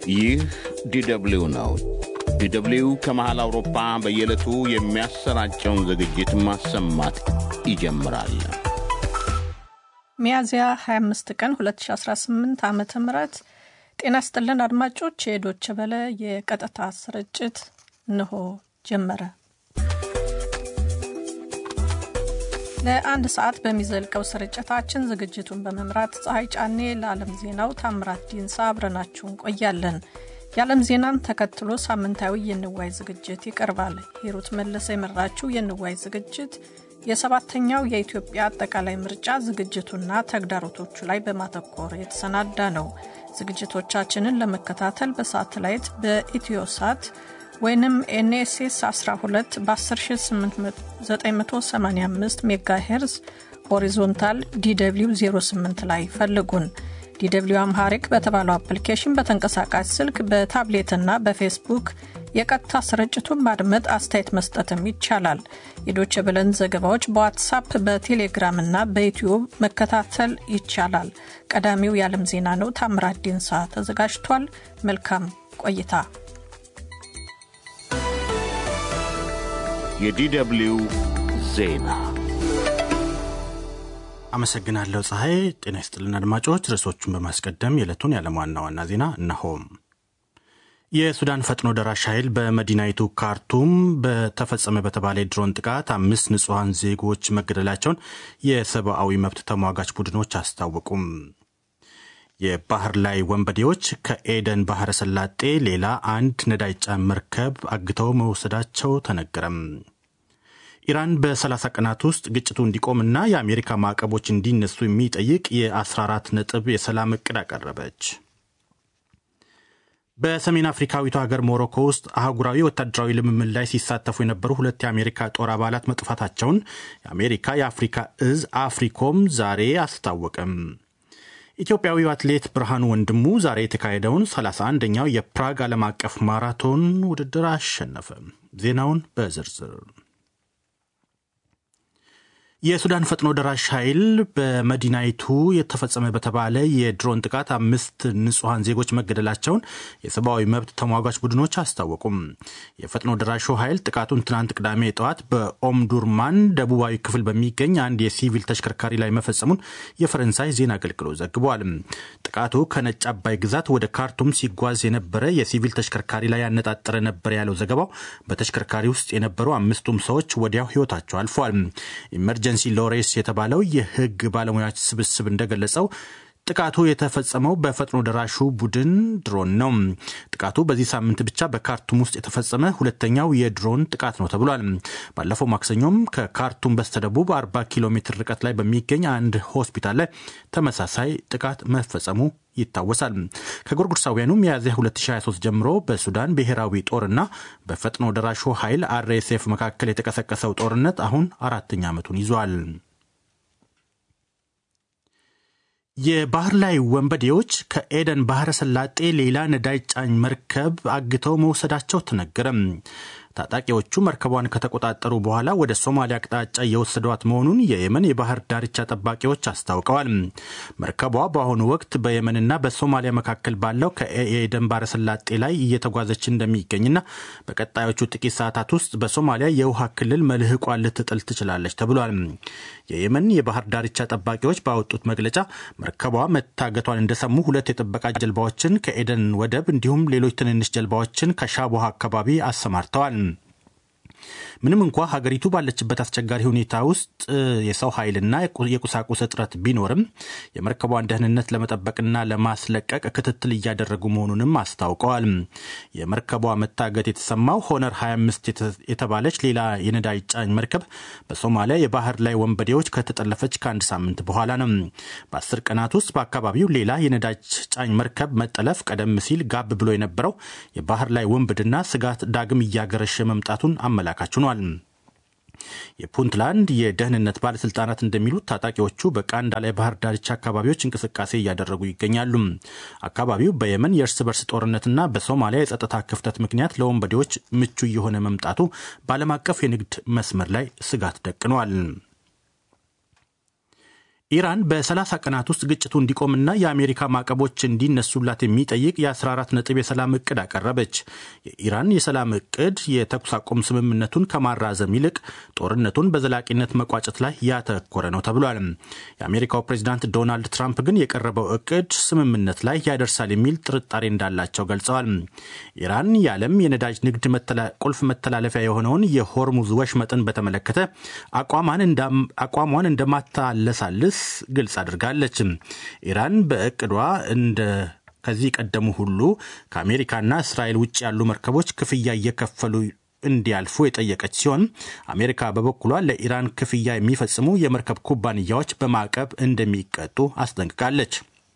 ይህ ዲደብሊው ነው። ዲደብሊው ከመሃል አውሮፓ በየዕለቱ የሚያሰራጨውን ዝግጅት ማሰማት ይጀምራል። ሚያዝያ 25 ቀን 2018 ዓ ም ጤና ስጥልን አድማጮች፣ የዶች በለ የቀጥታ ስርጭት እንሆ ጀመረ። ለአንድ ሰዓት በሚዘልቀው ስርጭታችን ዝግጅቱን በመምራት ፀሐይ ጫኔ፣ ለዓለም ዜናው ታምራት ዲንሳ አብረናችሁ እንቆያለን። የዓለም ዜናን ተከትሎ ሳምንታዊ የንዋይ ዝግጅት ይቀርባል። ሂሩት መለሰ የመራችው የንዋይ ዝግጅት የሰባተኛው የኢትዮጵያ አጠቃላይ ምርጫ ዝግጅቱና ተግዳሮቶቹ ላይ በማተኮር የተሰናዳ ነው። ዝግጅቶቻችንን ለመከታተል በሳተላይት በኢትዮሳት ወይንም ኤንኤስኤስ 12 በ10985 ሜጋ ሄርዝ ሆሪዞንታል ዲw 08 ላይ ፈልጉን። ዲw አምሃሪክ በተባለው አፕሊኬሽን በተንቀሳቃሽ ስልክ በታብሌትና በፌስቡክ የቀጥታ ስርጭቱን ማድመጥ አስተያየት መስጠትም ይቻላል። የዶቼ ብለን ዘገባዎች በዋትሳፕ በቴሌግራም እና በዩትዩብ መከታተል ይቻላል። ቀዳሚው የዓለም ዜና ነው። ታምራት ዲንሳ ተዘጋጅቷል። መልካም ቆይታ። የዲደብሊው ዜና አመሰግናለሁ ፀሐይ። ጤና ይስጥልን አድማጮች። ርዕሶቹን በማስቀደም የዕለቱን የዓለም ዋና ዋና ዜና እነሆም። የሱዳን ፈጥኖ ደራሽ ኃይል በመዲናይቱ ካርቱም በተፈጸመ በተባለ የድሮን ጥቃት አምስት ንጹሐን ዜጎች መገደላቸውን የሰብአዊ መብት ተሟጋች ቡድኖች አስታወቁም። የባህር ላይ ወንበዴዎች ከኤደን ባህረ ሰላጤ ሌላ አንድ ነዳጅ ጫኝ መርከብ አግተው መውሰዳቸው ተነገረም። ኢራን በ30 ቀናት ውስጥ ግጭቱ እንዲቆምና የአሜሪካ ማዕቀቦች እንዲነሱ የሚጠይቅ የ14 ነጥብ የሰላም እቅድ አቀረበች። በሰሜን አፍሪካዊቷ ሀገር ሞሮኮ ውስጥ አህጉራዊ ወታደራዊ ልምምድ ላይ ሲሳተፉ የነበሩ ሁለት የአሜሪካ ጦር አባላት መጥፋታቸውን የአሜሪካ የአፍሪካ እዝ አፍሪኮም ዛሬ አስታወቀም። ኢትዮጵያዊው አትሌት ብርሃኑ ወንድሙ ዛሬ የተካሄደውን 31ኛው የፕራግ ዓለም አቀፍ ማራቶን ውድድር አሸነፈ። ዜናውን በዝርዝር የሱዳን ፈጥኖ ደራሽ ኃይል በመዲናይቱ የተፈጸመ በተባለ የድሮን ጥቃት አምስት ንጹሐን ዜጎች መገደላቸውን የሰብአዊ መብት ተሟጋች ቡድኖች አስታወቁም። የፈጥኖ ደራሹ ኃይል ጥቃቱን ትናንት ቅዳሜ ጠዋት በኦምዱርማን ደቡባዊ ክፍል በሚገኝ አንድ የሲቪል ተሽከርካሪ ላይ መፈጸሙን የፈረንሳይ ዜና አገልግሎት ዘግቧል። ጥቃቱ ከነጭ አባይ ግዛት ወደ ካርቱም ሲጓዝ የነበረ የሲቪል ተሽከርካሪ ላይ ያነጣጠረ ነበር ያለው ዘገባው በተሽከርካሪ ውስጥ የነበሩ አምስቱም ሰዎች ወዲያው ሕይወታቸው አልፏል። ኤመርጀንሲ ሎሬስ የተባለው የሕግ ባለሙያዎች ስብስብ እንደገለጸው ጥቃቱ የተፈጸመው በፈጥኖ ደራሹ ቡድን ድሮን ነው። ጥቃቱ በዚህ ሳምንት ብቻ በካርቱም ውስጥ የተፈጸመ ሁለተኛው የድሮን ጥቃት ነው ተብሏል። ባለፈው ማክሰኞም ከካርቱም በስተደቡብ 40 ኪሎ ሜትር ርቀት ላይ በሚገኝ አንድ ሆስፒታል ላይ ተመሳሳይ ጥቃት መፈጸሙ ይታወሳል። ከጎርጎሮሳውያኑ ሚያዝያ 2023 ጀምሮ በሱዳን ብሔራዊ ጦርና በፈጥኖ ደራሹ ኃይል አርኤስኤፍ መካከል የተቀሰቀሰው ጦርነት አሁን አራተኛ ዓመቱን ይዟል። የባህር ላይ ወንበዴዎች ከኤደን ባህረ ሰላጤ ሌላ ነዳጅ ጫኝ መርከብ አግተው መውሰዳቸው ተነገረም። ታጣቂዎቹ መርከቧን ከተቆጣጠሩ በኋላ ወደ ሶማሊያ አቅጣጫ እየወሰዷት መሆኑን የየመን የባህር ዳርቻ ጠባቂዎች አስታውቀዋል። መርከቧ በአሁኑ ወቅት በየመንና በሶማሊያ መካከል ባለው ከኤደን ባህረ ሰላጤ ላይ እየተጓዘች እንደሚገኝና በቀጣዮቹ ጥቂት ሰዓታት ውስጥ በሶማሊያ የውሃ ክልል መልህቋን ልትጥል ትችላለች ተብሏል። የየመን የባህር ዳርቻ ጠባቂዎች ባወጡት መግለጫ መርከቧ መታገቷን እንደሰሙ ሁለት የጥበቃ ጀልባዎችን ከኤደን ወደብ እንዲሁም ሌሎች ትንንሽ ጀልባዎችን ከሻቦሃ አካባቢ አሰማርተዋል። ምንም እንኳ ሀገሪቱ ባለችበት አስቸጋሪ ሁኔታ ውስጥ የሰው ኃይልና የቁሳቁስ እጥረት ቢኖርም የመርከቧን ደህንነት ለመጠበቅና ለማስለቀቅ ክትትል እያደረጉ መሆኑንም አስታውቀዋል። የመርከቧ መታገት የተሰማው ሆነር 25 የተባለች ሌላ የነዳጅ ጫኝ መርከብ በሶማሊያ የባህር ላይ ወንበዴዎች ከተጠለፈች ከአንድ ሳምንት በኋላ ነው። በአስር ቀናት ውስጥ በአካባቢው ሌላ የነዳጅ ጫኝ መርከብ መጠለፍ ቀደም ሲል ጋብ ብሎ የነበረው የባህር ላይ ወንብድና ስጋት ዳግም እያገረሸ መምጣቱን አመላካች ሆኗል። የፑንትላንድ የደህንነት ባለስልጣናት እንደሚሉት ታጣቂዎቹ በቃንዳላ የባህር ዳርቻ አካባቢዎች እንቅስቃሴ እያደረጉ ይገኛሉ። አካባቢው በየመን የእርስ በርስ ጦርነትና በሶማሊያ የጸጥታ ክፍተት ምክንያት ለወንበዴዎች ምቹ እየሆነ መምጣቱ በዓለም አቀፍ የንግድ መስመር ላይ ስጋት ደቅኗል። ኢራን በ30 ቀናት ውስጥ ግጭቱ እንዲቆምና የአሜሪካ ማዕቀቦች እንዲነሱላት የሚጠይቅ የ14 ነጥብ የሰላም እቅድ አቀረበች። የኢራን የሰላም እቅድ የተኩስ አቁም ስምምነቱን ከማራዘም ይልቅ ጦርነቱን በዘላቂነት መቋጨት ላይ ያተኮረ ነው ተብሏል። የአሜሪካው ፕሬዚዳንት ዶናልድ ትራምፕ ግን የቀረበው እቅድ ስምምነት ላይ ያደርሳል የሚል ጥርጣሬ እንዳላቸው ገልጸዋል። ኢራን የዓለም የነዳጅ ንግድ ቁልፍ መተላለፊያ የሆነውን የሆርሙዝ ወሽመጥን በተመለከተ አቋሟን እንደማታለሳልስ ግልጽ አድርጋለች። ኢራን በእቅዷ እንደ ከዚህ ቀደሙ ሁሉ ከአሜሪካና እስራኤል ውጭ ያሉ መርከቦች ክፍያ እየከፈሉ እንዲያልፉ የጠየቀች ሲሆን አሜሪካ በበኩሏ ለኢራን ክፍያ የሚፈጽሙ የመርከብ ኩባንያዎች በማዕቀብ እንደሚቀጡ አስጠንቅቃለች።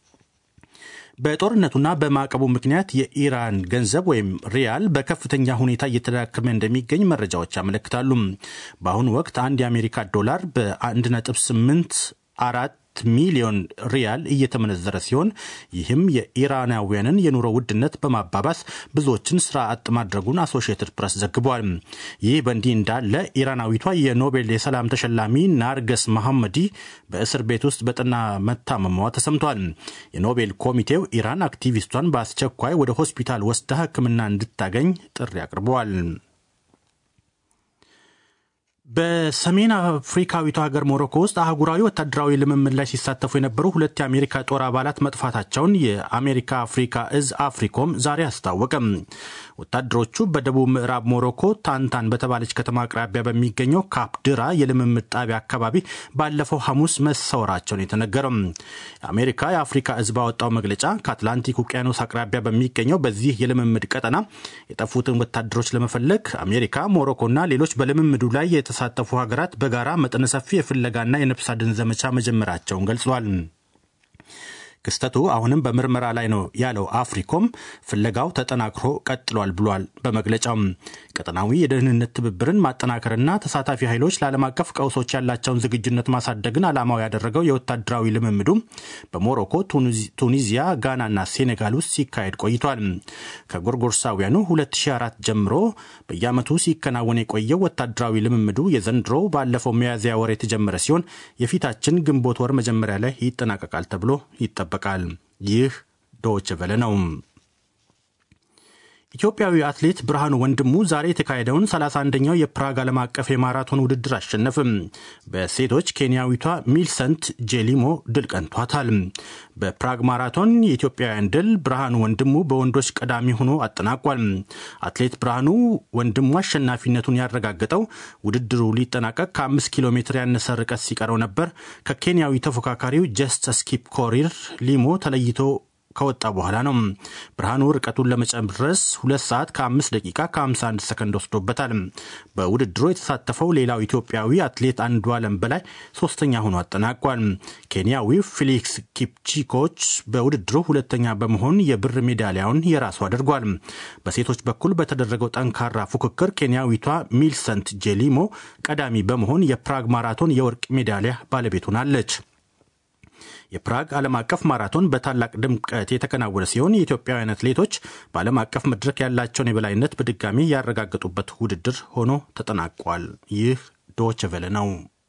በጦርነቱና በማዕቀቡ ምክንያት የኢራን ገንዘብ ወይም ሪያል በከፍተኛ ሁኔታ እየተዳከመ እንደሚገኝ መረጃዎች ያመለክታሉ። በአሁኑ ወቅት አንድ የአሜሪካ ዶላር በ1.8 አራት ሚሊዮን ሪያል እየተመነዘረ ሲሆን ይህም የኢራናውያንን የኑሮ ውድነት በማባባስ ብዙዎችን ስራ አጥ ማድረጉን አሶሺየትድ ፕሬስ ዘግቧል። ይህ በእንዲህ እንዳለ ኢራናዊቷ የኖቤል የሰላም ተሸላሚ ናርገስ መሐመዲ በእስር ቤት ውስጥ በጠና መታመሟ ተሰምቷል። የኖቤል ኮሚቴው ኢራን አክቲቪስቷን በአስቸኳይ ወደ ሆስፒታል ወስዳ ሕክምና እንድታገኝ ጥሪ አቅርበዋል። በሰሜን አፍሪካዊቷ ሀገር ሞሮኮ ውስጥ አህጉራዊ ወታደራዊ ልምምድ ላይ ሲሳተፉ የነበሩ ሁለት የአሜሪካ ጦር አባላት መጥፋታቸውን የአሜሪካ አፍሪካ እዝ አፍሪኮም ዛሬ አስታወቀም። ወታደሮቹ በደቡብ ምዕራብ ሞሮኮ ታንታን በተባለች ከተማ አቅራቢያ በሚገኘው ካፕድራ የልምምድ ጣቢያ አካባቢ ባለፈው ሐሙስ መሰወራቸውን የተነገረው የአሜሪካ የአፍሪካ እዝ ባወጣው መግለጫ ከአትላንቲክ ውቅያኖስ አቅራቢያ በሚገኘው በዚህ የልምምድ ቀጠና የጠፉትን ወታደሮች ለመፈለግ አሜሪካ፣ ሞሮኮና ሌሎች በልምምዱ ላይ የተሳተፉ ሀገራት በጋራ መጠነ ሰፊ የፍለጋና የነፍስ አድን ዘመቻ መጀመራቸውን ገልጿል። ክስተቱ አሁንም በምርመራ ላይ ነው ያለው አፍሪኮም ፍለጋው ተጠናክሮ ቀጥሏል ብሏል። በመግለጫውም ቀጠናዊ የደህንነት ትብብርን ማጠናከርና ተሳታፊ ኃይሎች ለዓለም አቀፍ ቀውሶች ያላቸውን ዝግጁነት ማሳደግን ዓላማው ያደረገው የወታደራዊ ልምምዱ በሞሮኮ፣ ቱኒዚያ፣ ጋናና ሴኔጋል ውስጥ ሲካሄድ ቆይቷል። ከጎርጎርሳውያኑ 2004 ጀምሮ በየዓመቱ ሲከናወን የቆየው ወታደራዊ ልምምዱ የዘንድሮ ባለፈው ሚያዝያ ወር የተጀመረ ሲሆን የፊታችን ግንቦት ወር መጀመሪያ ላይ ይጠናቀቃል ተብሎ ይጠበቃል ይጠበቃል። ይህ ዶይቼ ቬለ ነው። ኢትዮጵያዊ አትሌት ብርሃኑ ወንድሙ ዛሬ የተካሄደውን 31ኛው የፕራግ ዓለም አቀፍ የማራቶን ውድድር አሸነፍም። በሴቶች ኬንያዊቷ ሚልሰንት ጄሊሞ ድል ቀንቷታል። በፕራግ ማራቶን የኢትዮጵያውያን ድል ብርሃኑ ወንድሙ በወንዶች ቀዳሚ ሆኖ አጠናቋል። አትሌት ብርሃኑ ወንድሙ አሸናፊነቱን ያረጋገጠው ውድድሩ ሊጠናቀቅ ከአምስት ኪሎ ሜትር ያነሰ ርቀት ሲቀረው ነበር። ከኬንያዊ ተፎካካሪው ጀስተስ ኪፕ ኮሪር ሊሞ ተለይቶ ከወጣ በኋላ ነው። ብርሃኑ ርቀቱን ለመጨረስ ሁለት ሰዓት ከአምስት ደቂቃ ከ51 ሰከንድ ወስዶበታል። በውድድሩ የተሳተፈው ሌላው ኢትዮጵያዊ አትሌት አንዱ አለም በላይ ሶስተኛ ሆኖ አጠናቋል። ኬንያዊው ፊሊክስ ኪፕቺኮች በውድድሩ ሁለተኛ በመሆን የብር ሜዳሊያውን የራሱ አድርጓል። በሴቶች በኩል በተደረገው ጠንካራ ፉክክር ኬንያዊቷ ሚልሰንት ጄሊሞ ቀዳሚ በመሆን የፕራግ ማራቶን የወርቅ ሜዳሊያ ባለቤት ሆናለች። የፕራግ ዓለም አቀፍ ማራቶን በታላቅ ድምቀት የተከናወነ ሲሆን የኢትዮጵያውያን አትሌቶች በዓለም አቀፍ መድረክ ያላቸውን የበላይነት በድጋሚ ያረጋገጡበት ውድድር ሆኖ ተጠናቋል። ይህ ዶይቼ ቬለ ነው።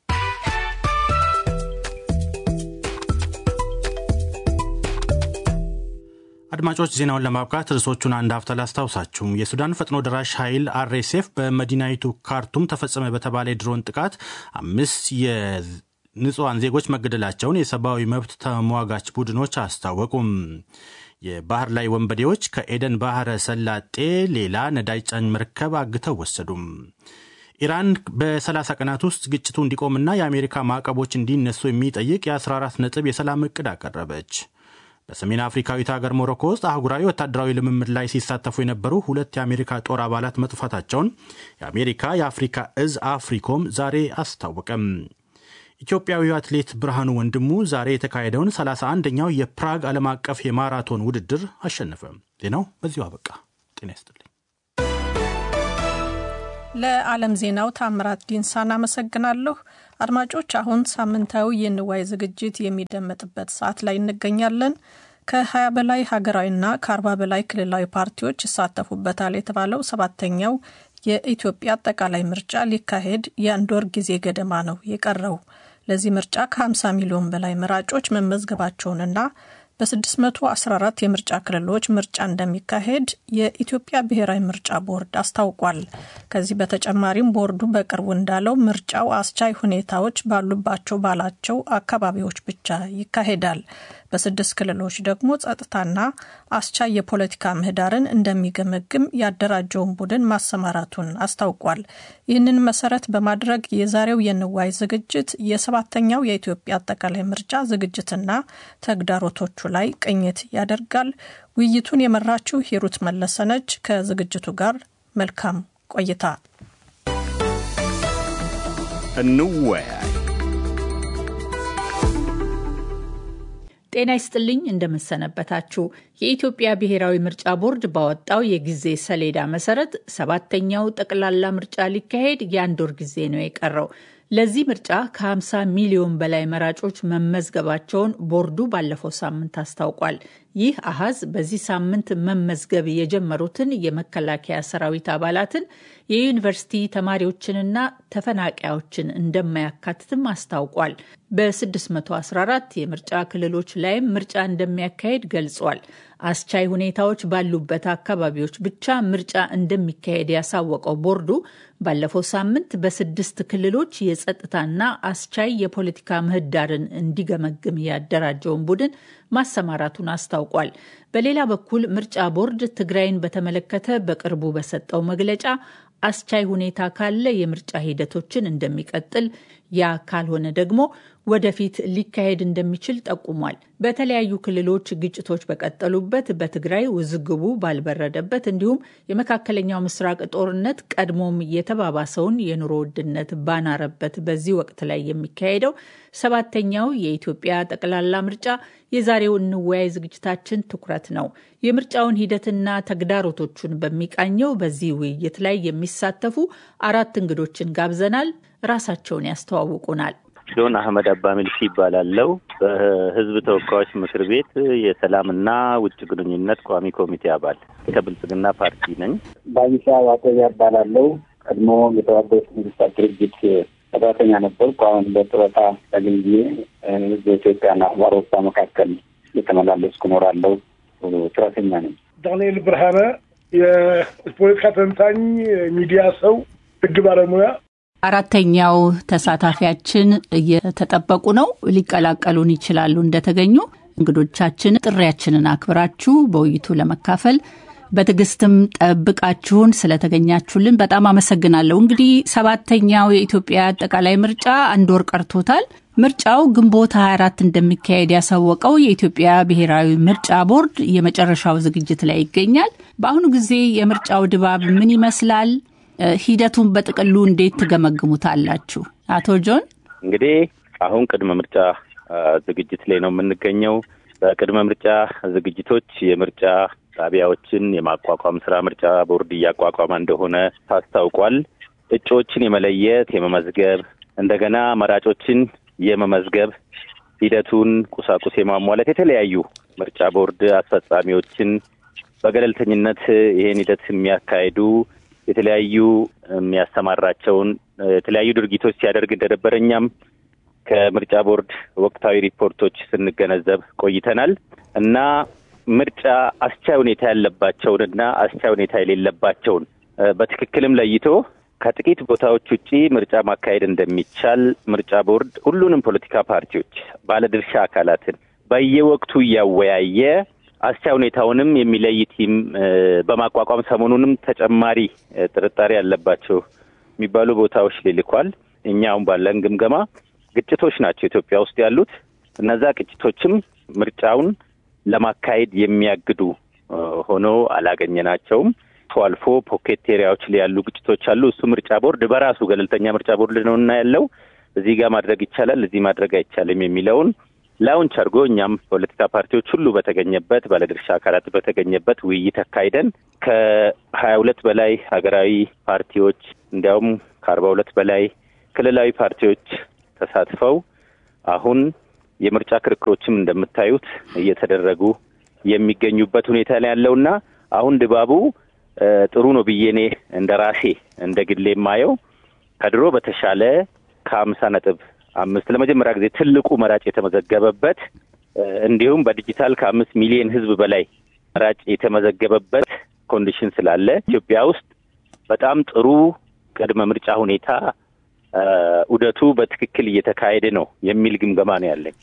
አድማጮች ዜናውን ለማብቃት ርዕሶቹን አንድ ሀፍታ ላስታውሳችሁ። የሱዳን ፈጥኖ ደራሽ ኃይል አርኤስኤፍ በመዲናይቱ ካርቱም ተፈጸመ በተባለ የድሮን ጥቃት አምስት ንጹሐን ዜጎች መገደላቸውን የሰብአዊ መብት ተሟጋች ቡድኖች አስታወቁም። የባህር ላይ ወንበዴዎች ከኤደን ባህረ ሰላጤ ሌላ ነዳጅ ጫኝ መርከብ አግተው ወሰዱም። ኢራን በ30 ቀናት ውስጥ ግጭቱ እንዲቆምና የአሜሪካ ማዕቀቦች እንዲነሱ የሚጠይቅ የ14 ነጥብ የሰላም እቅድ አቀረበች። በሰሜን አፍሪካዊት ሀገር ሞሮኮ ውስጥ አህጉራዊ ወታደራዊ ልምምድ ላይ ሲሳተፉ የነበሩ ሁለት የአሜሪካ ጦር አባላት መጥፋታቸውን የአሜሪካ የአፍሪካ እዝ አፍሪኮም ዛሬ አስታወቀም። ኢትዮጵያዊ አትሌት ብርሃኑ ወንድሙ ዛሬ የተካሄደውን 31ኛው የፕራግ ዓለም አቀፍ የማራቶን ውድድር አሸነፈ። ዜናው በዚሁ አበቃ። ጤና ይስጥልኝ። ለዓለም ዜናው ታምራት ዲንሳን አመሰግናለሁ። አድማጮች፣ አሁን ሳምንታዊ የንዋይ ዝግጅት የሚደመጥበት ሰዓት ላይ እንገኛለን። ከ20 በላይ ሀገራዊና ከ40 በላይ ክልላዊ ፓርቲዎች ይሳተፉበታል የተባለው ሰባተኛው የኢትዮጵያ አጠቃላይ ምርጫ ሊካሄድ የአንድ ወር ጊዜ ገደማ ነው የቀረው። ለዚህ ምርጫ ከ50 ሚሊዮን በላይ መራጮች መመዝገባቸውንና በ614 የምርጫ ክልሎች ምርጫ እንደሚካሄድ የኢትዮጵያ ብሔራዊ ምርጫ ቦርድ አስታውቋል። ከዚህ በተጨማሪም ቦርዱ በቅርቡ እንዳለው ምርጫው አስቻይ ሁኔታዎች ባሉባቸው ባላቸው አካባቢዎች ብቻ ይካሄዳል። በስድስት ክልሎች ደግሞ ጸጥታና አስቻይ የፖለቲካ ምህዳርን እንደሚገመግም ያደራጀውን ቡድን ማሰማራቱን አስታውቋል። ይህንን መሰረት በማድረግ የዛሬው የንዋይ ዝግጅት የሰባተኛው የኢትዮጵያ አጠቃላይ ምርጫ ዝግጅትና ተግዳሮቶቹ ላይ ቅኝት ያደርጋል። ውይይቱን የመራችው ሂሩት መለሰነች። ከዝግጅቱ ጋር መልካም ቆይታ። እንወያይ። ጤና ይስጥልኝ እንደምሰነበታችሁ። የኢትዮጵያ ብሔራዊ ምርጫ ቦርድ ባወጣው የጊዜ ሰሌዳ መሰረት ሰባተኛው ጠቅላላ ምርጫ ሊካሄድ የአንድ ወር ጊዜ ነው የቀረው። ለዚህ ምርጫ ከ50 ሚሊዮን በላይ መራጮች መመዝገባቸውን ቦርዱ ባለፈው ሳምንት አስታውቋል። ይህ አሃዝ በዚህ ሳምንት መመዝገብ የጀመሩትን የመከላከያ ሰራዊት አባላትን፣ የዩኒቨርሲቲ ተማሪዎችንና ተፈናቃዮችን እንደማያካትትም አስታውቋል። በ614 የምርጫ ክልሎች ላይም ምርጫ እንደሚያካሄድ ገልጿል። አስቻይ ሁኔታዎች ባሉበት አካባቢዎች ብቻ ምርጫ እንደሚካሄድ ያሳወቀው ቦርዱ ባለፈው ሳምንት በስድስት ክልሎች የጸጥታና አስቻይ የፖለቲካ ምህዳርን እንዲገመግም ያደራጀውን ቡድን ማሰማራቱን አስታውቋል። በሌላ በኩል ምርጫ ቦርድ ትግራይን በተመለከተ በቅርቡ በሰጠው መግለጫ አስቻይ ሁኔታ ካለ የምርጫ ሂደቶችን እንደሚቀጥል፣ ያ ካልሆነ ደግሞ ወደፊት ሊካሄድ እንደሚችል ጠቁሟል። በተለያዩ ክልሎች ግጭቶች በቀጠሉበት በትግራይ ውዝግቡ ባልበረደበት እንዲሁም የመካከለኛው ምስራቅ ጦርነት ቀድሞም የተባባሰውን የኑሮ ውድነት ባናረበት በዚህ ወቅት ላይ የሚካሄደው ሰባተኛው የኢትዮጵያ ጠቅላላ ምርጫ የዛሬው እንወያይ ዝግጅታችን ትኩረት ነው። የምርጫውን ሂደትና ተግዳሮቶቹን በሚቃኘው በዚህ ውይይት ላይ የሚሳተፉ አራት እንግዶችን ጋብዘናል። ራሳቸውን ያስተዋውቁናል። ጆን አህመድ አባ ሚልሲ ይባላለው። በህዝብ ተወካዮች ምክር ቤት የሰላምና ውጭ ግንኙነት ቋሚ ኮሚቴ አባል ከብልጽግና ፓርቲ ነኝ። ባይሳ ዋቆያ ይባላለው። ቀድሞ የተባበሩት መንግስታት ድርጅት ሰራተኛ ነበርኩ። አሁን በጡረታ ተገኝቼ በኢትዮጵያና በአውሮፓ መካከል የተመላለስኩ እኖራለሁ። ጡረተኛ ነኝ። ዳንኤል ብርሃነ የፖለቲካ ተንታኝ፣ ሚዲያ ሰው፣ ህግ ባለሙያ አራተኛው ተሳታፊያችን እየተጠበቁ ነው። ሊቀላቀሉን ይችላሉ እንደተገኙ። እንግዶቻችን ጥሪያችንን አክብራችሁ በውይይቱ ለመካፈል በትዕግስትም ጠብቃችሁን ስለተገኛችሁልን በጣም አመሰግናለሁ። እንግዲህ ሰባተኛው የኢትዮጵያ አጠቃላይ ምርጫ አንድ ወር ቀርቶታል። ምርጫው ግንቦት 24 እንደሚካሄድ ያሳወቀው የኢትዮጵያ ብሔራዊ ምርጫ ቦርድ የመጨረሻው ዝግጅት ላይ ይገኛል። በአሁኑ ጊዜ የምርጫው ድባብ ምን ይመስላል? ሂደቱን በጥቅሉ እንዴት ትገመግሙታላችሁ? አቶ ጆን እንግዲህ አሁን ቅድመ ምርጫ ዝግጅት ላይ ነው የምንገኘው። በቅድመ ምርጫ ዝግጅቶች የምርጫ ጣቢያዎችን የማቋቋም ስራ ምርጫ ቦርድ እያቋቋመ እንደሆነ ታስታውቋል። እጩዎችን የመለየት የመመዝገብ፣ እንደገና መራጮችን የመመዝገብ ሂደቱን ቁሳቁስ የማሟላት የተለያዩ ምርጫ ቦርድ አስፈጻሚዎችን በገለልተኝነት ይህን ሂደት የሚያካሂዱ የተለያዩ የሚያሰማራቸውን የተለያዩ ድርጊቶች ሲያደርግ እንደነበረ እኛም ከምርጫ ቦርድ ወቅታዊ ሪፖርቶች ስንገነዘብ ቆይተናል እና ምርጫ አስቻይ ሁኔታ ያለባቸውንና አስቻይ ሁኔታ የሌለባቸውን በትክክልም ለይቶ ከጥቂት ቦታዎች ውጪ ምርጫ ማካሄድ እንደሚቻል ምርጫ ቦርድ ሁሉንም ፖለቲካ ፓርቲዎች፣ ባለድርሻ አካላትን በየወቅቱ እያወያየ አስቻይ ሁኔታውንም የሚለይ ቲም በማቋቋም ሰሞኑንም ተጨማሪ ጥርጣሬ ያለባቸው የሚባሉ ቦታዎች ላይ ልኳል። እኛ አሁን ባለን ግምገማ ግጭቶች ናቸው ኢትዮጵያ ውስጥ ያሉት። እነዛ ግጭቶችም ምርጫውን ለማካሄድ የሚያግዱ ሆኖ አላገኘናቸውም። አልፎ አልፎ ፖኬት ኤሪያዎች ላይ ያሉ ግጭቶች አሉ። እሱ ምርጫ ቦርድ በራሱ ገለልተኛ ምርጫ ቦርድ ነው እና ያለው እዚህ ጋር ማድረግ ይቻላል፣ እዚህ ማድረግ አይቻልም የሚለውን ላውንች አድርጎ እኛም ፖለቲካ ፓርቲዎች ሁሉ በተገኘበት ባለድርሻ አካላት በተገኘበት ውይይት አካሂደን ከሀያ ሁለት በላይ ሀገራዊ ፓርቲዎች እንዲያውም ከአርባ ሁለት በላይ ክልላዊ ፓርቲዎች ተሳትፈው አሁን የምርጫ ክርክሮችም እንደምታዩት እየተደረጉ የሚገኙበት ሁኔታ ላይ ያለውና አሁን ድባቡ ጥሩ ነው ብዬ እኔ እንደ ራሴ እንደ ግሌ የማየው ከድሮ በተሻለ ከሀምሳ ነጥብ አምስት ለመጀመሪያ ጊዜ ትልቁ መራጭ የተመዘገበበት እንዲሁም በዲጂታል ከአምስት ሚሊዮን ህዝብ በላይ መራጭ የተመዘገበበት ኮንዲሽን ስላለ ኢትዮጵያ ውስጥ በጣም ጥሩ ቅድመ ምርጫ ሁኔታ ዑደቱ በትክክል እየተካሄደ ነው የሚል ግምገማ ነው ያለኝ።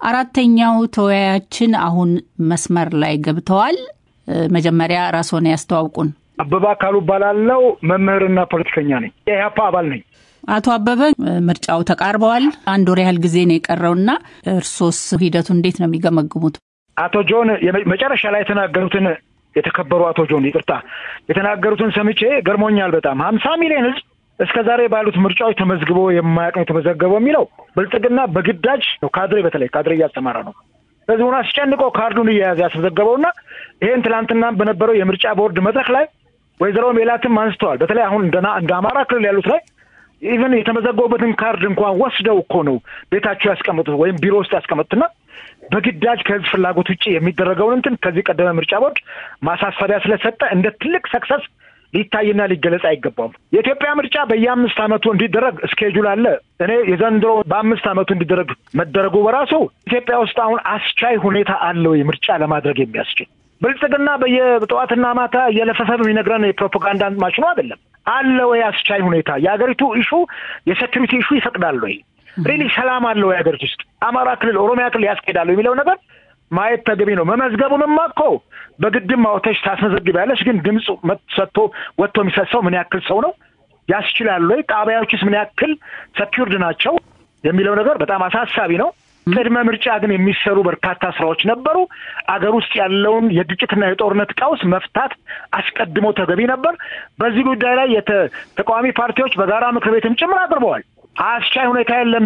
አራተኛው ተወያያችን አሁን መስመር ላይ ገብተዋል። መጀመሪያ ራስዎን ያስተዋውቁን። አበባ አካሉ እባላለሁ። መምህርና ፖለቲከኛ ነኝ። የኢህአፓ አባል ነኝ። አቶ አበበ ምርጫው ተቃርበዋል። አንድ ወር ያህል ጊዜ ነው የቀረውና እርሶስ ሂደቱ እንዴት ነው የሚገመግሙት? አቶ ጆን መጨረሻ ላይ የተናገሩትን የተከበሩ አቶ ጆን ይቅርታ የተናገሩትን ሰምቼ ገርሞኛል በጣም ሀምሳ ሚሊዮን ህዝብ እስከ ዛሬ ባሉት ምርጫዎች ተመዝግቦ የማያውቅ ነው የተመዘገበው የሚለው ብልጽግና በግዳጅ ነው ካድሬ በተለይ ካድሬ እያስተማረ ነው ህዝቡን አስጨንቆ ካርዱን እየያዘ ያስመዘገበውና ይህን ትናንትና በነበረው የምርጫ ቦርድ መድረክ ላይ ወይዘሮ ሜላትም አንስተዋል። በተለይ አሁን እንደ አማራ ክልል ያሉት ላይ ኢቨን የተመዘገቡበትን ካርድ እንኳን ወስደው እኮ ነው ቤታቸው ያስቀመጡት ወይም ቢሮ ውስጥ ያስቀመጡትና በግዳጅ ከህዝብ ፍላጎት ውጭ የሚደረገውን እንትን ከዚህ ቀደመ ምርጫ ቦርድ ማሳሰቢያ ስለሰጠ እንደ ትልቅ ሰክሰስ ሊታይና ሊገለጽ አይገባውም። የኢትዮጵያ ምርጫ በየአምስት ዓመቱ እንዲደረግ እስኬጁል አለ። እኔ የዘንድሮ በአምስት ዓመቱ እንዲደረግ መደረጉ በራሱ ኢትዮጵያ ውስጥ አሁን አስቻይ ሁኔታ አለው ምርጫ ለማድረግ የሚያስችል ብልጽግና በየጠዋትና ማታ እየለፈፈ የሚነግረን የፕሮፓጋንዳ ማሽኑ አይደለም። አለ ወይ አስቻይ ሁኔታ? የሀገሪቱ ኢሹ የሴኪሪቲ ኢሹ ይፈቅዳል ወይ? ሪሊ ሰላም አለ ወይ ሀገሪቱ ውስጥ? አማራ ክልል፣ ኦሮሚያ ክልል ያስኬዳሉ የሚለው ነገር ማየት ተገቢ ነው። መመዝገቡንማ እኮ በግድም አውተሽ ታስመዘግቢያለሽ። ግን ድምፅ ሰጥቶ ወጥቶ የሚሰሰው ምን ያክል ሰው ነው ያስችላል ወይ? ጣቢያዎችስ ምን ያክል ሰኪውርድ ናቸው የሚለው ነገር በጣም አሳሳቢ ነው። ቅድመ ምርጫ ግን የሚሰሩ በርካታ ስራዎች ነበሩ። አገር ውስጥ ያለውን የግጭትና የጦርነት ቀውስ መፍታት አስቀድሞ ተገቢ ነበር። በዚህ ጉዳይ ላይ ተቃዋሚ ፓርቲዎች በጋራ ምክር ቤትም ጭምር አቅርበዋል። አስቻይ ሁኔታ የለም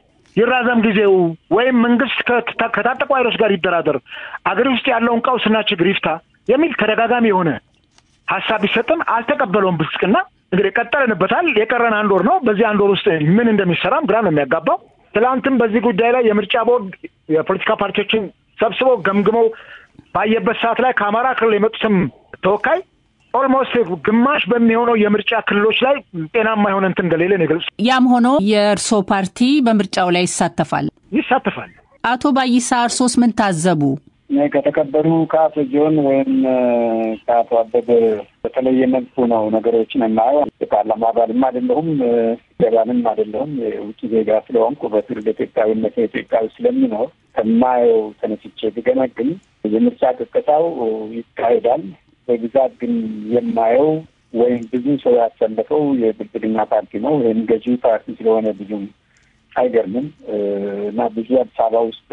ይራዘም ጊዜው ወይም መንግስት ከታጠቁ ኃይሎች ጋር ይደራደር፣ አገር ውስጥ ያለውን ቀውስና ችግር ይፍታ የሚል ተደጋጋሚ የሆነ ሀሳብ ቢሰጥም አልተቀበለውም ብልጽግና። እንግዲህ ቀጠልንበታል። የቀረን አንድ ወር ነው። በዚህ አንድ ወር ውስጥ ምን እንደሚሰራም ግራ ነው የሚያጋባው። ትላንትም በዚህ ጉዳይ ላይ የምርጫ ቦርድ የፖለቲካ ፓርቲዎችን ሰብስበው ገምግመው ባየበት ሰዓት ላይ ከአማራ ክልል የመጡትም ተወካይ ኦልሞስት ግማሽ በሚሆነው የምርጫ ክልሎች ላይ ጤናማ የሆነ እንትን እንደሌለ ነው የገለጹት። ያም ሆኖ የእርሶ ፓርቲ በምርጫው ላይ ይሳተፋል ይሳተፋል። አቶ ባይሳ እርሶስ ምን ታዘቡ? ከተከበሩ ከአቶ ጆን ወይም ከአቶ አበበ በተለየ መልኩ ነው ነገሮችን የማየው። የፓርላማ አባልም አይደለሁም፣ ገባንም አይደለሁም። የውጭ ዜጋ ስለሆንኩ በትውልደ ኢትዮጵያዊነት ኢትዮጵያዊ ስለሚኖር ከማየው ተነስቼ ብገመግም የምርጫ ቅስቀሳው ይካሄዳል። በብዛት ግን የማየው ወይም ብዙ ሰው ያሰለፈው የብልጽግና ፓርቲ ነው። ወይም ገዢ ፓርቲ ስለሆነ ብዙም አይገርምም እና ብዙ አዲስ አበባ ውስጥ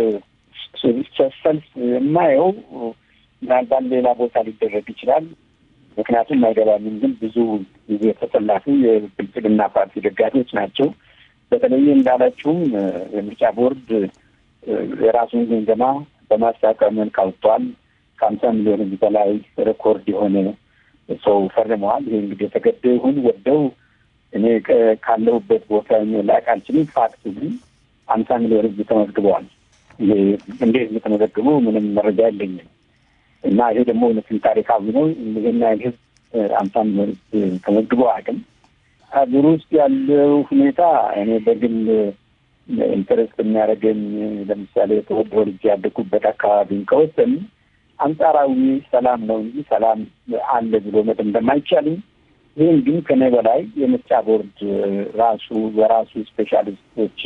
ሰልፍ የማየው ምናልባት ሌላ ቦታ ሊደረግ ይችላል። ምክንያቱም አይገባኝም። ግን ብዙ ጊዜ ተሰላፊ የብልጽግና ፓርቲ ደጋፊዎች ናቸው። በተለይ እንዳላችሁም የምርጫ ቦርድ የራሱን ግምገማ በማስታወቂያ መልክ አውጥቷል። ከሀምሳ ሚሊዮን ህዝብ በላይ ሬኮርድ የሆነ ሰው ፈርመዋል። ይሄ እንግዲህ የተገደ ይሁን ወደው እኔ ካለሁበት ቦታ ላቅ አልችልም። ፋክት ግን ሀምሳ ሚሊዮን ህዝብ ተመዝግበዋል። ይሄ እንዴት የተመዘግቡ ምንም መረጃ የለኝም እና ይሄ ደግሞ እውነትን ታሪካዊ ነው። ይህን ያህል ህዝብ ሀምሳ ሚሊዮን ህዝብ ተመዝግበው አቅም ሀገር ውስጥ ያለው ሁኔታ እኔ በግል ኢንተረስት የሚያደርገኝ ለምሳሌ ተወልጄ ያደኩበት አካባቢን ከወሰን አንጻራዊ ሰላም ነው እንጂ ሰላም አለ ብሎ መደምደም አይቻልም። ይህም ግን ከኔ በላይ የምርጫ ቦርድ ራሱ በራሱ ስፔሻሊስቶች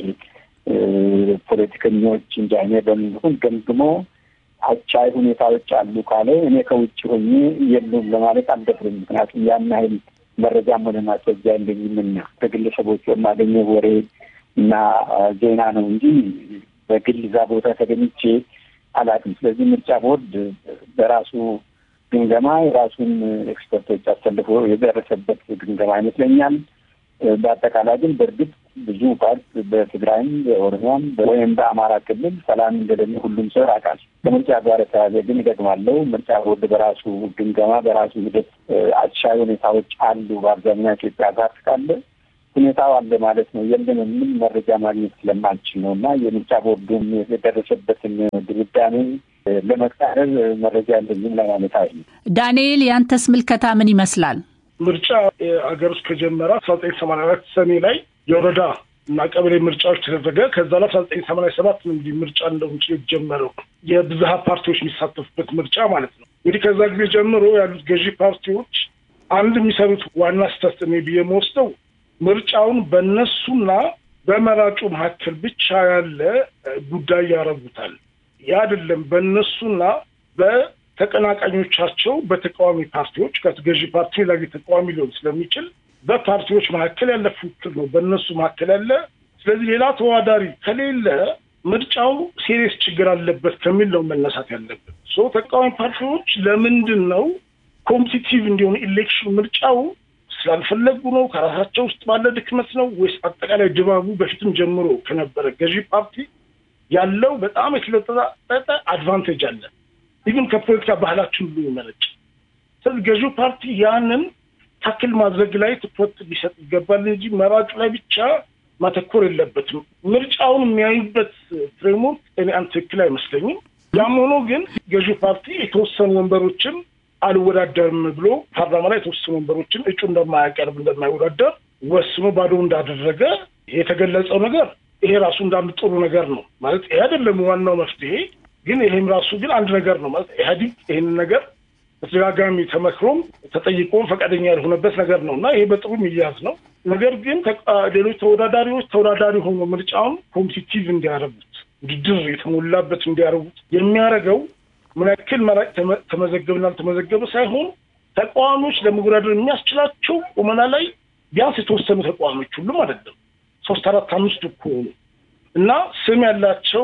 ፖለቲከኞች እንጂ እኔ በምንሁን ገምግሞ አቻይ ሁኔታዎች አሉ ካለ እኔ ከውጭ ሆኜ የሉም ለማለት አልደፍርም። ምክንያቱም ያን ያህል መረጃም ሆነ ማስረጃ የለኝምና ከግለሰቦች የማገኘው ወሬ እና ዜና ነው እንጂ በግል እዛ ቦታ ተገኝቼ አላውቅም። ስለዚህ ምርጫ ቦርድ በራሱ ግምገማ የራሱን ኤክስፐርቶች አሰልፎ የደረሰበት ግምገማ ይመስለኛል። በአጠቃላይ ግን በእርግጥ ብዙ ፓርት በትግራይም በኦሮሚያም ወይም በአማራ ክልል ሰላም እንደሌለ ሁሉም ሰው ያውቃል። ከምርጫ ጋር የተያዘ ግን ይገጥማለው ምርጫ ቦርድ በራሱ ግምገማ በራሱ ሂደት አቻይ ሁኔታዎች አሉ። በአብዛኛው ኢትዮጵያ ፓርት ካለ ሁኔታው አለ ማለት ነው። የለም የምን መረጃ ማግኘት ስለማልችል ነው እና የምርጫ ቦርዱም የደረሰበትን ድምዳሜ ለመቃረብ መረጃ ያለኝም ለማለት አይ ዳንኤል፣ ያንተስ ምልከታ ምን ይመስላል? ምርጫ ሀገር ውስጥ ከጀመረ አስራ ዘጠኝ ሰማንያ አራት ሰኔ ላይ የወረዳ እና ቀበሌ ምርጫዎች ተደረገ። ከዛ ላይ አስራ ዘጠኝ ሰማንያ ሰባት ነው እንግዲህ ምርጫ እንደውም የጀመረው የብዝሃ ፓርቲዎች የሚሳተፉበት ምርጫ ማለት ነው። እንግዲህ ከዛ ጊዜ ጀምሮ ያሉት ገዢ ፓርቲዎች አንድ የሚሰሩት ዋና ስህተት እኔ ብዬ የምወስደው ምርጫውን በእነሱና በመራጩ መካከል ብቻ ያለ ጉዳይ ያደርጉታል። ያ አይደለም። በእነሱና በተቀናቃኞቻቸው በተቃዋሚ ፓርቲዎች ከገዢ ፓርቲ ላይ ተቃዋሚ ሊሆን ስለሚችል በፓርቲዎች መካከል ያለ ፉክክር ነው፣ በእነሱ መካከል ያለ። ስለዚህ ሌላ ተወዳዳሪ ከሌለ ምርጫው ሴሪየስ ችግር አለበት ከሚል ነው መነሳት ያለበት። ሶ ተቃዋሚ ፓርቲዎች ለምንድን ነው ኮምፒቲቲቭ እንዲሆን ኢሌክሽን ምርጫው ስላልፈለጉ ነው? ከራሳቸው ውስጥ ባለ ድክመት ነው ወይስ አጠቃላይ ድባቡ በፊትም ጀምሮ ከነበረ ገዢ ፓርቲ ያለው በጣም የተለጠጠ አድቫንቴጅ አለ፣ ኢቭን ከፖለቲካ ባህላችን ሁሉ ይመነጭ። ስለዚህ ገዢው ፓርቲ ያንን ታክል ማድረግ ላይ ትኩረት ሊሰጥ ይገባል እንጂ መራጩ ላይ ብቻ ማተኮር የለበትም። ምርጫውን የሚያዩበት ፍሬምወርክ እኔ አንድ ትክክል አይመስለኝም። ያም ሆኖ ግን ገዢው ፓርቲ የተወሰኑ ወንበሮችን አልወዳደርም ብሎ ፓርላማ ላይ የተወሰኑ ወንበሮችን እጩ እንደማያቀርብ እንደማይወዳደር ወስኖ ባዶ እንዳደረገ የተገለጸው ነገር ይሄ ራሱ እንዳንድ ጥሩ ነገር ነው ማለት ይሄ አይደለም ዋናው መፍትሄ፣ ግን ይሄም ራሱ ግን አንድ ነገር ነው ማለት ኢህአዲግ ይህንን ነገር በተደጋጋሚ ተመክሮም ተጠይቆም ፈቃደኛ ያልሆነበት ነገር ነው እና ይሄ በጥሩ የሚያዝ ነው። ነገር ግን ሌሎች ተወዳዳሪዎች ተወዳዳሪ ሆኖ ምርጫውን ኮምፒቲቲቭ እንዲያደርጉት ውድድር የተሞላበት እንዲያደርጉት የሚያደርገው ምን ያክል መራጭ ተመዘገብና አልተመዘገበ ሳይሆን ተቃዋሚዎች ለመወዳደር የሚያስችላቸው ቁመና ላይ ቢያንስ የተወሰኑ ተቃዋሚዎች ሁሉም አይደለም ሶስት አራት አምስት እኮ ሆኑ እና ስም ያላቸው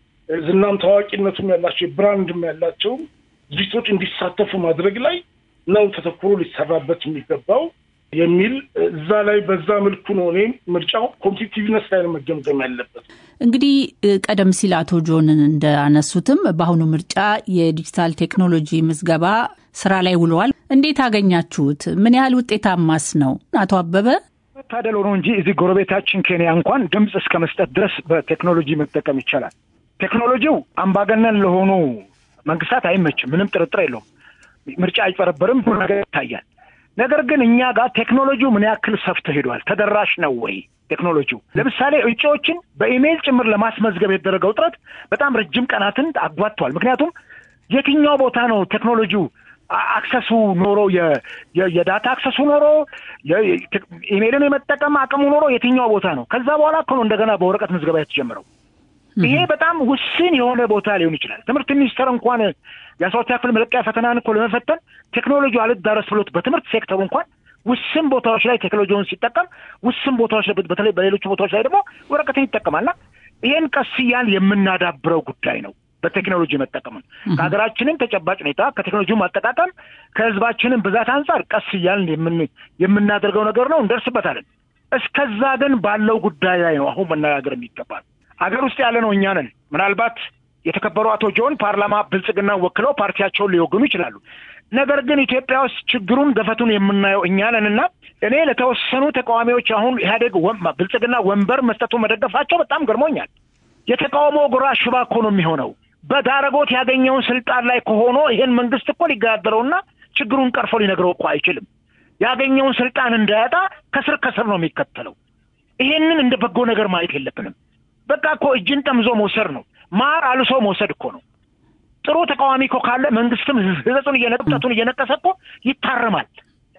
ዝናም ታዋቂነቱም ያላቸው ብራንድም ያላቸው ድርጅቶች እንዲሳተፉ ማድረግ ላይ ነው ተተኩሮ ሊሰራበት የሚገባው የሚል እዛ ላይ በዛ መልኩ ነው እኔም ምርጫው ኮምፒቲቭነስ ላይ ነው መገምገም ያለበት። እንግዲህ ቀደም ሲል አቶ ጆንን እንዳነሱትም በአሁኑ ምርጫ የዲጂታል ቴክኖሎጂ ምዝገባ ስራ ላይ ውለዋል። እንዴት አገኛችሁት? ምን ያህል ውጤታማስ ነው? አቶ አበበ መታደል ሆኖ እንጂ እዚህ ጎረቤታችን ኬንያ እንኳን ድምፅ እስከ መስጠት ድረስ በቴክኖሎጂ መጠቀም ይቻላል። ቴክኖሎጂው አምባገነን ለሆኑ መንግስታት አይመችም፣ ምንም ጥርጥር የለውም። ምርጫ አይጨረበርም፣ ሁሉ ነገር ይታያል። ነገር ግን እኛ ጋር ቴክኖሎጂው ምን ያክል ሰፍቶ ሄዷል? ተደራሽ ነው ወይ ቴክኖሎጂው? ለምሳሌ እጩዎችን በኢሜይል ጭምር ለማስመዝገብ የተደረገው ጥረት በጣም ረጅም ቀናትን አጓቷል። ምክንያቱም የትኛው ቦታ ነው ቴክኖሎጂው አክሰሱ ኖሮ የዳታ አክሰሱ ኖሮ ኢሜይልን የመጠቀም አቅሙ ኖሮ የትኛው ቦታ ነው? ከዛ በኋላ እኮ ነው እንደገና በወረቀት ምዝገባ የተጀመረው። ይሄ በጣም ውስን የሆነ ቦታ ሊሆን ይችላል። ትምህርት ሚኒስቴር እንኳን የአስራ ሁለተኛ ክፍል መለቂያ ፈተናን እኮ ለመፈተን ቴክኖሎጂ አልዳረስ ብሎት በትምህርት ሴክተሩ እንኳን ውስን ቦታዎች ላይ ቴክኖሎጂውን ሲጠቀም፣ ውስን ቦታዎች ላይ በተለይ በሌሎቹ ቦታዎች ላይ ደግሞ ወረቀትን ይጠቀማልና ይሄን ቀስ እያልን የምናዳብረው ጉዳይ ነው። በቴክኖሎጂ መጠቀምን ከሀገራችንም ተጨባጭ ሁኔታ ከቴክኖሎጂው ማጠቃቀም ከህዝባችንም ብዛት አንጻር ቀስ እያልን የምናደርገው ነገር ነው፣ እንደርስበታለን። እስከዛ ግን ባለው ጉዳይ ላይ ነው አሁን መነጋገር የሚገባል። አገር ውስጥ ያለ ነው እኛ ነን። ምናልባት የተከበሩ አቶ ጆን ፓርላማ ብልጽግና ወክለው ፓርቲያቸውን ሊወግኑ ይችላሉ። ነገር ግን ኢትዮጵያ ውስጥ ችግሩን ገፈቱን የምናየው እኛ ነን እና እኔ ለተወሰኑ ተቃዋሚዎች አሁን ኢህአዴግ ብልጽግና ወንበር መስጠቱ መደገፋቸው በጣም ገርሞኛል። የተቃውሞ ጎራ ሽባ እኮ ነው የሚሆነው። በዳረጎት ያገኘውን ስልጣን ላይ ከሆኖ ይሄን መንግስት እኮ ሊገዳደረውና ችግሩን ቀርፎ ሊነግረው እኮ አይችልም። ያገኘውን ስልጣን እንዳያጣ ከስር ከስር ነው የሚከተለው። ይሄንን እንደ በጎ ነገር ማየት የለብንም። በቃ እኮ እጅን ጠምዞ መውሰድ ነው። ማር አልሶ መውሰድ እኮ ነው። ጥሩ ተቃዋሚ እኮ ካለ መንግስትም ህዘቱን እየነጠቱን እየነቀሰ እኮ ይታረማል።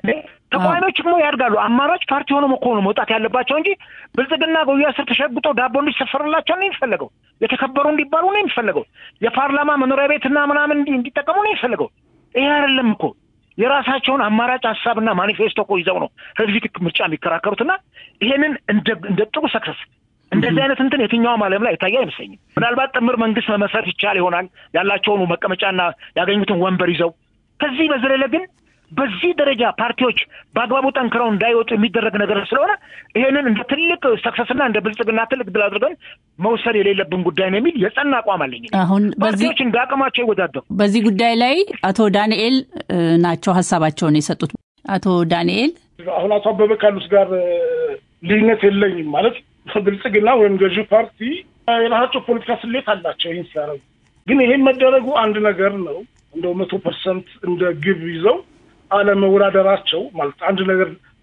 ተቃዋሚዎች እኮ ያድጋሉ። አማራጭ ፓርቲ ሆኖ እኮ ነው መውጣት ያለባቸው እንጂ ብልጽግና ጉያ ስር ተሸግጦ ዳቦ እንዲሰፈርላቸው ነው የሚፈለገው። የተከበሩ እንዲባሉ ነው የሚፈለገው። የፓርላማ መኖሪያ ቤትና ምናምን እንዲጠቀሙ ነው የሚፈለገው። ይሄ አይደለም እኮ የራሳቸውን አማራጭ ሀሳብና ማኒፌስቶ እኮ ይዘው ነው ህዝብ ምርጫ የሚከራከሩትና ይሄንን እንደ ጥሩ ሰክሰስ እንደዚህ አይነት እንትን የትኛውም ዓለም ላይ የታየ አይመስለኝም። ምናልባት ጥምር መንግስት መመስረት ይቻል ይሆናል ያላቸውን መቀመጫና ያገኙትን ወንበር ይዘው። ከዚህ በዘለለ ግን በዚህ ደረጃ ፓርቲዎች በአግባቡ ጠንክረው እንዳይወጡ የሚደረግ ነገር ስለሆነ ይሄንን እንደ ትልቅ ሰክሰስና እንደ ብልጽግና ትልቅ ድል አድርገን መውሰድ የሌለብን ጉዳይ ነው የሚል የጸና አቋም አለኝ። አሁን ፓርቲዎች እንደ አቅማቸው ይወዳደሩ። በዚህ ጉዳይ ላይ አቶ ዳንኤል ናቸው ሀሳባቸውን የሰጡት። አቶ ዳንኤል አሁን አቶ አበበ ካሉት ጋር ልዩነት የለኝም ማለት ብልጽግና ወይም ገዢ ፓርቲ የራሳቸው ፖለቲካ ስሌት አላቸው። ይህን ሲያደርጉ ግን ይሄን መደረጉ አንድ ነገር ነው። እንደው መቶ ፐርሰንት እንደ ግብ ይዘው አለመወዳደራቸው ማለት አንድ ነገር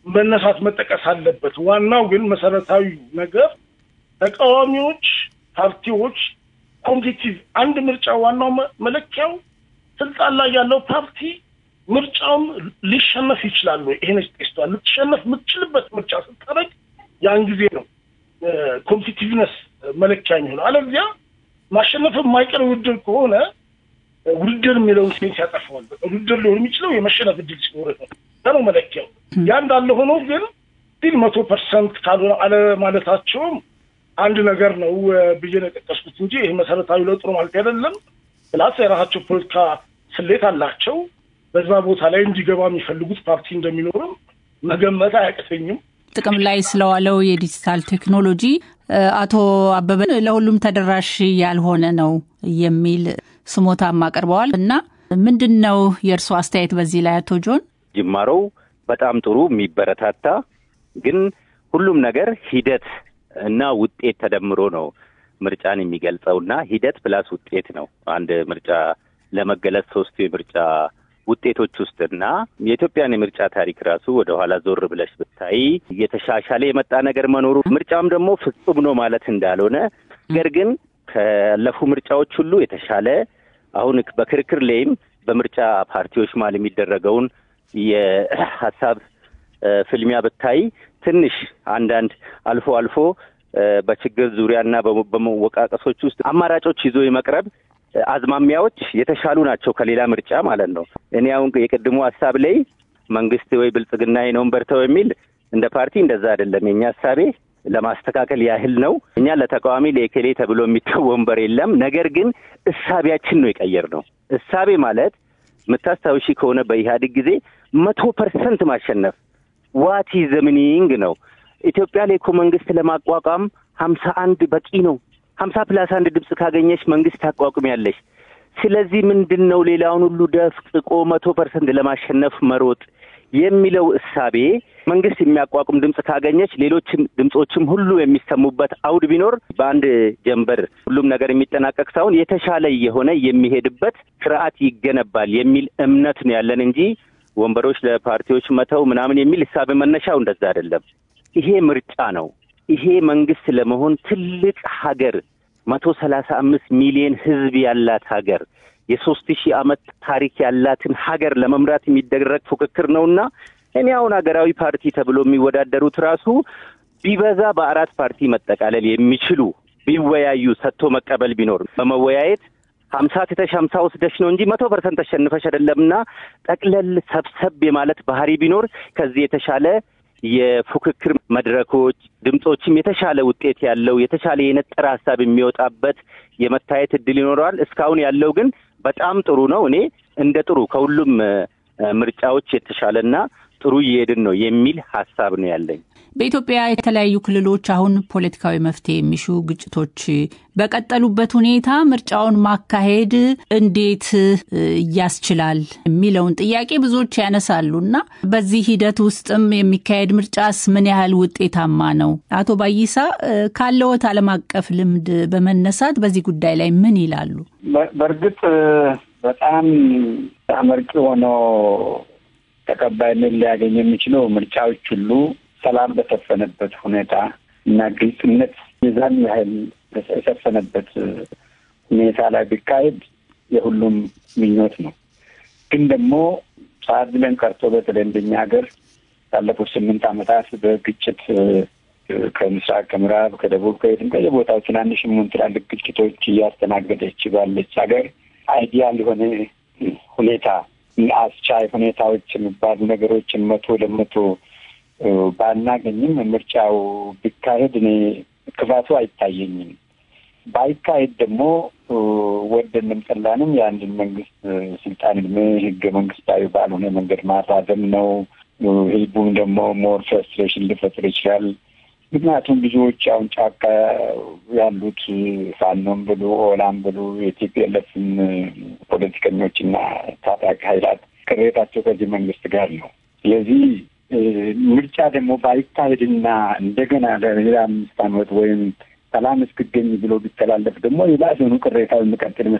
መነሳት መጠቀስ አለበት። ዋናው ግን መሰረታዊ ነገር ተቃዋሚዎች ፓርቲዎች ኮምፒቲቭ አንድ ምርጫ ዋናው መለኪያው ስልጣን ላይ ያለው ፓርቲ ምርጫውን ሊሸነፍ ይችላሉ። ይሄን ስቷል ልትሸነፍ የምትችልበት ምርጫ ስታደርግ ያን ጊዜ ነው ኮምፒቲቭነስ መለኪያ የሚሆነው። አለዚያ ማሸነፍ የማይቀር ውድድር ከሆነ ውድድር የሚለውን ሴንስ ያጠፋዋል። ውድድር ሊሆን የሚችለው የመሸነፍ እድል ሲኖር ነው ነው መለኪያው። ያ እንዳለ ሆኖ ግን ስቲል መቶ ፐርሰንት ካልሆነ አለማለታቸውም አንድ ነገር ነው ብዬ ነው የጠቀስኩት እንጂ ይህ መሰረታዊ ለውጥ ነው ማለት አይደለም። ፕላስ የራሳቸው ፖለቲካ ስሌት አላቸው። በዛ ቦታ ላይ እንዲገባ የሚፈልጉት ፓርቲ እንደሚኖርም መገመት አያቅተኝም። ጥቅም ላይ ስለዋለው የዲጂታል ቴክኖሎጂ አቶ አበበን ለሁሉም ተደራሽ ያልሆነ ነው የሚል ስሞታም አቅርበዋል እና ምንድን ነው የእርስዎ አስተያየት በዚህ ላይ አቶ ጆን? ጅማሮው በጣም ጥሩ የሚበረታታ ግን ሁሉም ነገር ሂደት እና ውጤት ተደምሮ ነው ምርጫን የሚገልጸው እና ሂደት ፕላስ ውጤት ነው አንድ ምርጫ ለመገለጽ ሶስቱ የምርጫ ውጤቶች ውስጥ እና የኢትዮጵያን የምርጫ ታሪክ ራሱ ወደ ኋላ ዞር ብለሽ ብታይ እየተሻሻለ የመጣ ነገር መኖሩ ምርጫም ደግሞ ፍጹም ነው ማለት እንዳልሆነ ነገር ግን ካለፉ ምርጫዎች ሁሉ የተሻለ አሁን በክርክር ላይም በምርጫ ፓርቲዎች መሀል የሚደረገውን የሀሳብ ፍልሚያ ብታይ ትንሽ አንዳንድ አልፎ አልፎ በችግር ዙሪያና በመወቃቀሶች ውስጥ አማራጮች ይዞ የመቅረብ አዝማሚያዎች የተሻሉ ናቸው ከሌላ ምርጫ ማለት ነው። እኔ አሁን የቅድሙ ሀሳብ ላይ መንግስት ወይ ብልጽግና ነው በርተው የሚል እንደ ፓርቲ እንደዛ አይደለም። የኛ ሀሳቤ ለማስተካከል ያህል ነው። እኛ ለተቃዋሚ ለኤኬሌ ተብሎ የሚተው ወንበር የለም። ነገር ግን እሳቤያችን ነው የቀየር ነው። እሳቤ ማለት የምታስታውሺ ከሆነ በኢህአዴግ ጊዜ መቶ ፐርሰንት ማሸነፍ ዋቲ ዘምኒንግ ነው። ኢትዮጵያ ላይ እኮ መንግስት ለማቋቋም ሀምሳ አንድ በቂ ነው። ሀምሳ ፕላስ አንድ ድምፅ ካገኘሽ መንግስት ታቋቁሚያለሽ። ስለዚህ ምንድን ነው ሌላውን ሁሉ ደፍጥቆ መቶ ፐርሰንት ለማሸነፍ መሮጥ የሚለው እሳቤ መንግስት የሚያቋቁም ድምፅ ካገኘች ሌሎችም ድምፆችም ሁሉ የሚሰሙበት አውድ ቢኖር በአንድ ጀንበር ሁሉም ነገር የሚጠናቀቅ ሳይሆን የተሻለ የሆነ የሚሄድበት ስርዓት ይገነባል የሚል እምነት ነው ያለን እንጂ ወንበሮች ለፓርቲዎች መተው ምናምን የሚል እሳቤ መነሻው እንደዛ አይደለም። ይሄ ምርጫ ነው። ይሄ መንግስት ለመሆን ትልቅ ሀገር መቶ ሰላሳ አምስት ሚሊዮን ህዝብ ያላት ሀገር የሶስት ሺህ ዓመት ታሪክ ያላትን ሀገር ለመምራት የሚደረግ ፉክክር ነውና እኔ አሁን ሀገራዊ ፓርቲ ተብሎ የሚወዳደሩት ራሱ ቢበዛ በአራት ፓርቲ መጠቃለል የሚችሉ ቢወያዩ ሰጥቶ መቀበል ቢኖር በመወያየት ሀምሳ ትተሽ ሀምሳ ወስደሽ ነው እንጂ መቶ ፐርሰንት ተሸንፈሽ አይደለምና ጠቅለል ሰብሰብ የማለት ባህሪ ቢኖር ከዚህ የተሻለ የፉክክር መድረኮች ድምፆችም የተሻለ ውጤት ያለው የተሻለ የነጠረ ሀሳብ የሚወጣበት የመታየት እድል ይኖረዋል። እስካሁን ያለው ግን በጣም ጥሩ ነው። እኔ እንደ ጥሩ ከሁሉም ምርጫዎች የተሻለና ጥሩ እየሄድን ነው የሚል ሀሳብ ነው ያለኝ። በኢትዮጵያ የተለያዩ ክልሎች አሁን ፖለቲካዊ መፍትሄ የሚሹ ግጭቶች በቀጠሉበት ሁኔታ ምርጫውን ማካሄድ እንዴት ያስችላል የሚለውን ጥያቄ ብዙዎች ያነሳሉ እና በዚህ ሂደት ውስጥም የሚካሄድ ምርጫስ ምን ያህል ውጤታማ ነው? አቶ ባይሳ ካለዎት ዓለም አቀፍ ልምድ በመነሳት በዚህ ጉዳይ ላይ ምን ይላሉ? በእርግጥ በጣም አመርቂ ሆኖ ተቀባይነት ሊያገኝ የሚችለው ምርጫዎች ሁሉ ሰላም በሰፈነበት ሁኔታ እና ግልጽነት የዛን ያህል የሰፈነበት ሁኔታ ላይ ቢካሄድ የሁሉም ምኞት ነው። ግን ደግሞ ሰዓት ብለን ቀርቶ በተለይ እንደኛ ሀገር ባለፉት ስምንት ዓመታት በግጭት ከምስራቅ፣ ከምዕራብ፣ ከደቡብ ከየትም ከየቦታው ትናንሽ ምን ትላልቅ ግጭቶች እያስተናገደች ባለች ሀገር አይዲያል የሆነ ሁኔታ አስቻይ ሁኔታዎች የሚባሉ ነገሮችን መቶ ለመቶ ባናገኝም ምርጫው ቢካሄድ እኔ ክፋቱ አይታየኝም። ባይካሄድ ደግሞ ወደንም ጠላንም የአንድን መንግስት ስልጣን እድሜ ህገ መንግስታዊ ባልሆነ መንገድ ማራዘም ነው። ህዝቡም ደግሞ ሞር ፍረስትሬሽን ሊፈጥር ይችላል። ምክንያቱም ብዙዎች አሁን ጫካ ያሉት ፋኖም ብሉ ኦላም ብሉ የቲፒኤልኤፍን ፖለቲከኞችና ታጣቂ ኃይላት ቅሬታቸው ከዚህ መንግስት ጋር ነው። ስለዚህ ምርጫ ደግሞ ባይካሄድና እንደገና ለሌላ አምስት ዓመት ወይም ሰላም እስክገኝ ብሎ ቢተላለፍ ደግሞ የባሰኑ ቅሬታው የሚቀጥል